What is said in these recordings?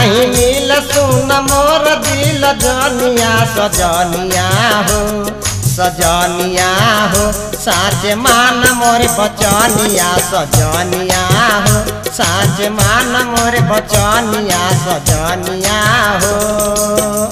नाही मिल सुन मोर दिल जनिया सजनिया हो सजनिया हो साच मान मोर बचनिया सजनिया हो साच मान मोर बचनिया सजनिया हो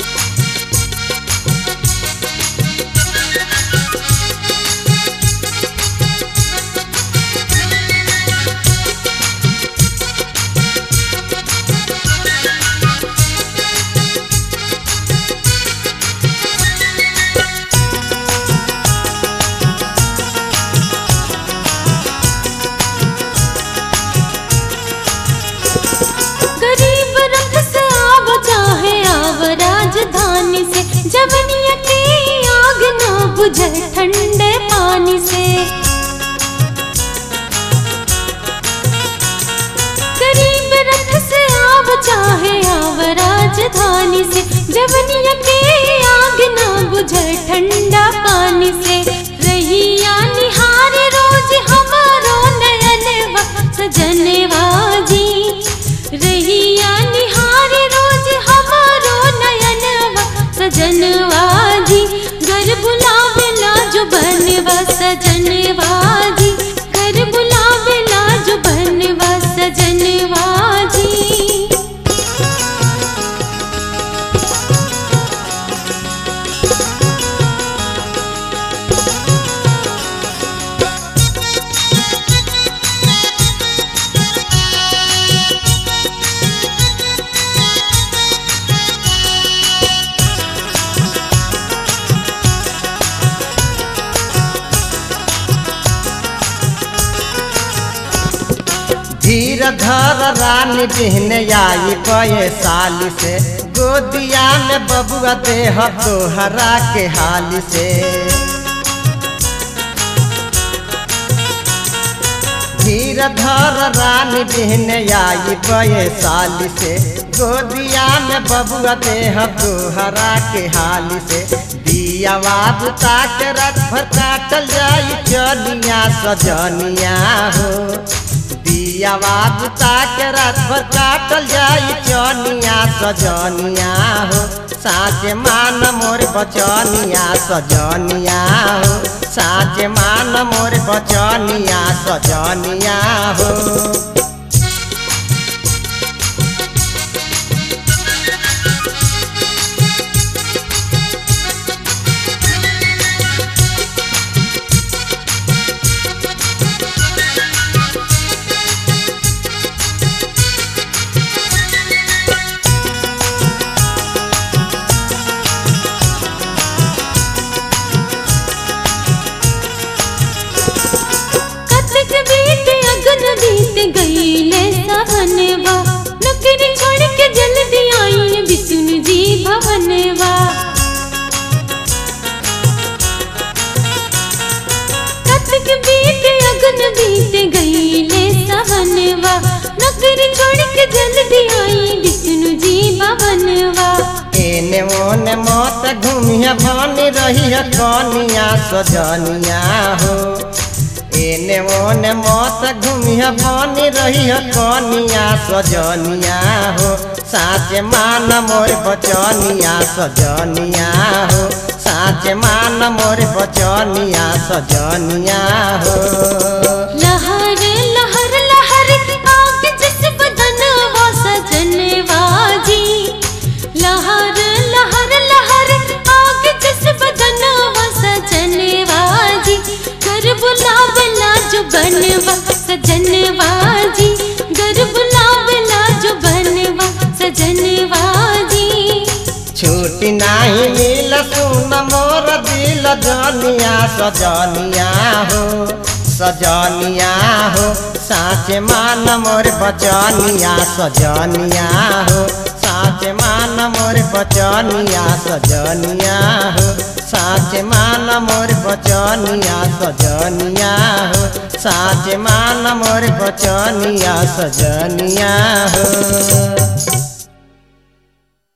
गरीब रख से आव चाहे आव राजधानी से जवनिया की आग ना बुझे ठंडे पानी से गरीब रख से आव चाहे आव राजधानी से जवनिया की आग ना बुझे ठंडा पानी से रहिया निहार रोज हमारो नयनवा सजनवा जी रहिया निहार रोज हमारो नयनवा सजनवा जी घर बुलावेला जो बनवा सजनवा जी घर बुलावेला जो बनवा सजनवा जी धीर धर रानी बिहने आई कए साली से गोदिया में बबुआ देह तोहरा के हाली से धीर धर रानी बिहने आई कए साली से गोदिया में बबुआ देह तोहरा के हाली से दिया बुता के रथ भर काटल जाई चलिया सजनिया हो दिया बुता के रात भर काटल जाई चनिया सजनिया हो साँच मान मोर बचनिया सजनिया हो साँच मान मोर बचनिया सजनिया हो कतक बीत अगन बीत गईले सहनवा नौकरी छोड़ के जल्दी आई विष्णु जी भवनवा कतक बीत अगन बीत गईले सहनवा नौकरी छोड़ के जल्दी आई विष्णु जी भवनवा एने ओने मत घूमिया बनी रही कनिया सजनिया हो एने ओने मत घूमिया बनी रही कनिया सजनिया हो साँच मान मोर बचनिया सजनिया हो साँच मान मोर बचनिया सजनिया हो लहर लहर लहर आग जिस बदनवा सजनवा जी लहर लहर लहर आग जिस बदनवा सजनवा जी घर बुलावेला जो बनवा सजनवा जी घर बुलावेला जो बनवा सजनवा जी छुट्टी नाही मिल सुन मोर दिल जनिया सजनिया हो सजनिया हो साँच मान मोर बचनिया सजनिया हो साँच मान मोर बचनिया सजनिया हो साँच मान मोर बचनिया सजनिया हो साँच मान मोर बचनिया सजनिया हो